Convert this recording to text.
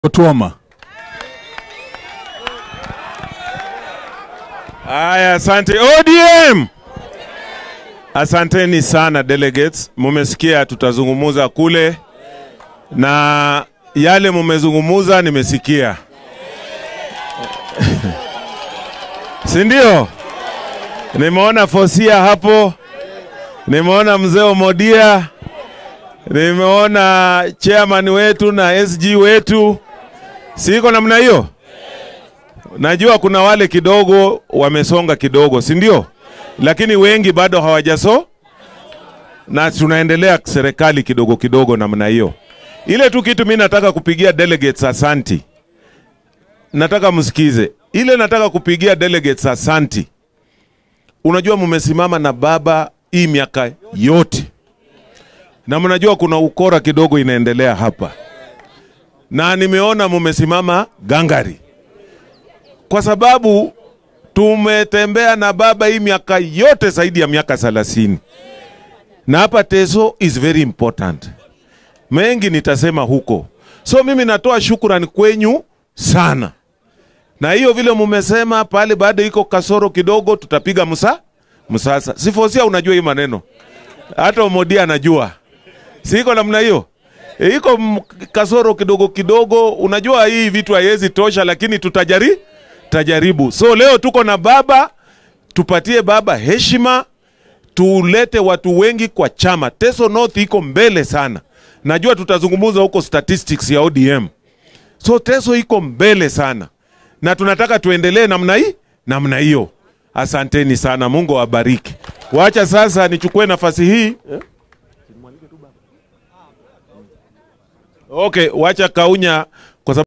Otuoma. Aya, asante ODM. Asanteni sana delegates, mumesikia tutazungumuza kule na yale mumezungumuza nimesikia, si ndio? Nimeona Fosia hapo, nimeona mzee Omodia, nimeona chairman wetu na SG wetu, siko namna hiyo. Najua kuna wale kidogo wamesonga kidogo, si ndio? Lakini wengi bado hawajaso, na tunaendelea serikali kidogo kidogo namna hiyo. Ile tu kitu mimi nataka kupigia delegates asanti, nataka msikize ile, nataka kupigia delegates asanti. Unajua mumesimama na baba hii miaka yote, na mnajua kuna ukora kidogo inaendelea hapa, na nimeona mumesimama gangari kwa sababu tumetembea na baba hii miaka yote zaidi ya miaka thelathini na hapa Teso is very important. Mengi nitasema huko, so mimi natoa shukrani kwenyu sana, na hiyo vile mumesema pale, bado iko kasoro kidogo, tutapiga msa msasa. Sifosia, unajua hii maneno, hata Omodia anajua, siko namna hiyo e, iko m- kasoro kidogo kidogo. Unajua hii vitu haiwezi tosha, lakini tutajari tajaribu. So leo tuko na baba, tupatie baba heshima, tulete watu wengi kwa chama. Teso North iko mbele sana, najua tutazungumza huko statistics ya ODM. So Teso iko mbele sana, na tunataka tuendelee namna hii namna hiyo. Asanteni sana, Mungu awabariki. Wacha sasa nichukue nafasi hii Okay, wacha Kaunya